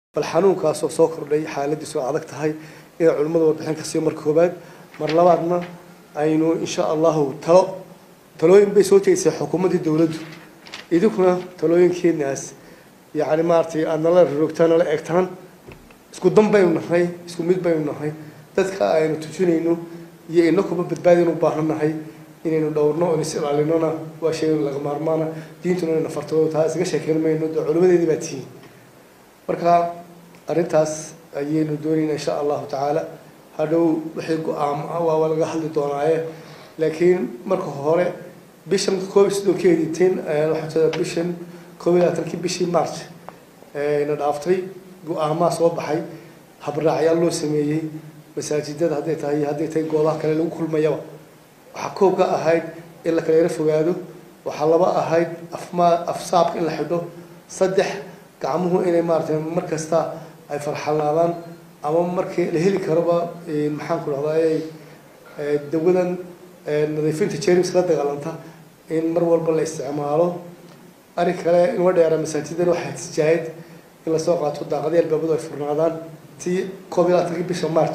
bal xanuunkaasoo soo kordhay xaaladiisu adag tahay inay culimmadu warbixin ka siiyo mar koobaad mar labaadna aynu insha allahu talo talooyin bay soo jeedisay xukuumaddii dowladdu idinkuna talooyinkeenaas yacni maaragtay aad nala rorogtaan nala eegtaan isku dan baynu nahay isku mid baynu nahay dadka aynu tujinayno iyo inakuba badbaadinu baahan nahay inaynu dhowrno oon is ilaalinona waa shay laga maarmaana diintuna inayna farto taa isaga sheekeyn mayno dee culimadeedii baa tihiin marka arrintaas ayaynu doonayna insha allahu tacaala hadhow wixii go-aam ah waa laga hadli doonaaye laakiin marka hore bishan koob iyo soddonkeedii tin waxaa bishan koob iyo labaatankii bishii march na dhaaftay go-aamaa soo baxay habraacyaal loo sameeyey masaajidada hadday tahay iyo hadday tahay goobaha kale lagu kulmayaba waxaa koob ka ahayd in la kala yaro fogaado waxaa laba ahayd afmaa afsaabka in la xidho saddex gacmuhu inay maaratay mar kasta ay farxalaadaan ama markii la heli karoba maxaan ku dhahday dawadan nadiifinta jerms la dagaalanta in mar walba la isticmaalo arrin kale inwa dheera masaajidana waxaa tijaayad in lasoo qaato daaqadii albaabadu ay furnaadaan tii koob iyo labaatankii bisha march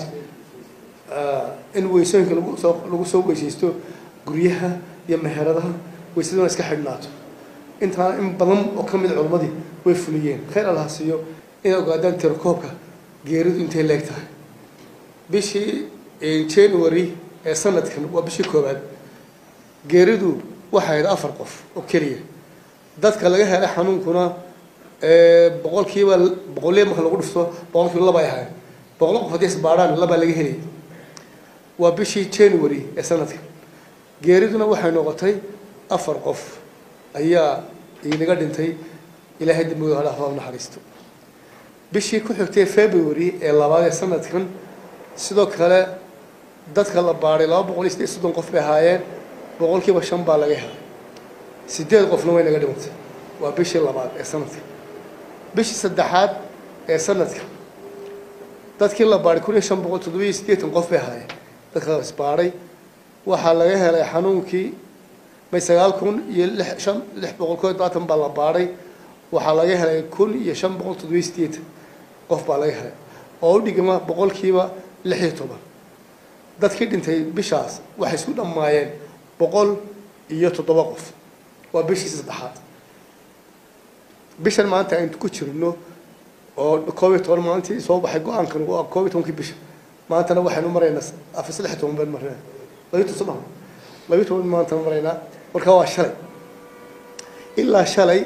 in weysooyinka lagu soo lagu soo weysaysto guryaha iyo meheradaha weysaduna iska xidhnaato intaana in badan oo ka mid culimmadii way fuliyeen khayr allaha siiyo inay ogaadaan tirakoobka geeridu intay leeg tahay bishii january ee sanadkan waa bishii koowaad geeridu waxay ahayd afar qof oo keliya dadka laga helay xanuunkuna boqolkiiba boqolliya marka lagu dhifto boqolkiiba laba ay ahayn boqol qof haddii isbaadhaan labaa laga helay waa bishii january ee sanadkan geeriduna waxay noqotay afar qof ayaa inaga dhintay ilaahay dambigooda hadhaafaa u naxariisto bishii ku xigtay february ee labaad ee sanadkan sidoo kale dadka la baadhay laba boqol iyo sideed soddon qof bay ahaayeen boqolkiiba shan baa laga helay sideed qofna way naga dhimantay waa bishii labaad ee sanadka bishii saddexaad ee sanadka dadkii la baadhay kun iyo shan boqol toddoba iyo siddeetan qof bay ahaayeen dadka isbaadhay waxaa laga helay xanuunkii may sagaal kun iyo lix shan lix boqol koo labaatan baa la baadhay waxaa laga helay kun iyo shan boqol toddoba iyo siddeetan qof baa laga helay oo u dhigma boqolkiiba lix iyo toban dadkii dhintay bishaas waxay isku dhammaayeen boqol iyo toddoba qof waa bishii saddexaad bishan maanta aynu ku jirno oo koob iyo toban maalintii soo baxay go-aankan waa koob iyo tobankii bisha maantana waxaynu maraynaa afar saddex iyo toban baynu maraynaa labiyo toban sodon labiyo toban maantana maraynaa marka waa shalay ilaa shalay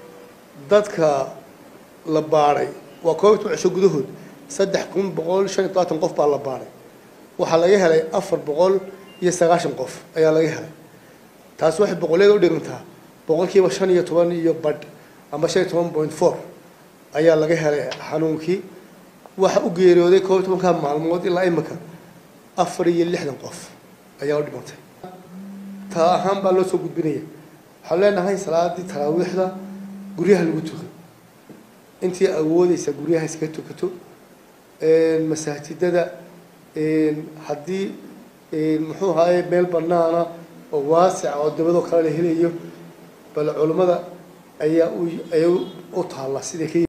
dadka la baadhay waa koob iyo toban cisho gudahood saddex kun boqol shan iyo todobaatan qof baa la baadhay waxaa laga helay afar boqol iyo sagaashan qof ayaa laga helay taasi waxay boqoleeda u dhigantaa boqolkiiba shan iyo toban iyo badh ama shan iyo toban point four ayaa laga helay xanuunkii waxa u geeriyooday koob iyo tobankaa maalmood ilaa imika afar iyo lixdan qof ayaa u dhimantay taa ahaan baa loo soo gudbinaya waxaan leenahay salaadii taraawiixda guryaha lagu tukay intii awoodeysa guryaha iskaga tukato masaajidada haddii muxuu ahaye meel banaana oo waasica oo dabadoo kale la helayo bal culimmada ayaa u ayaa u taalla siday ka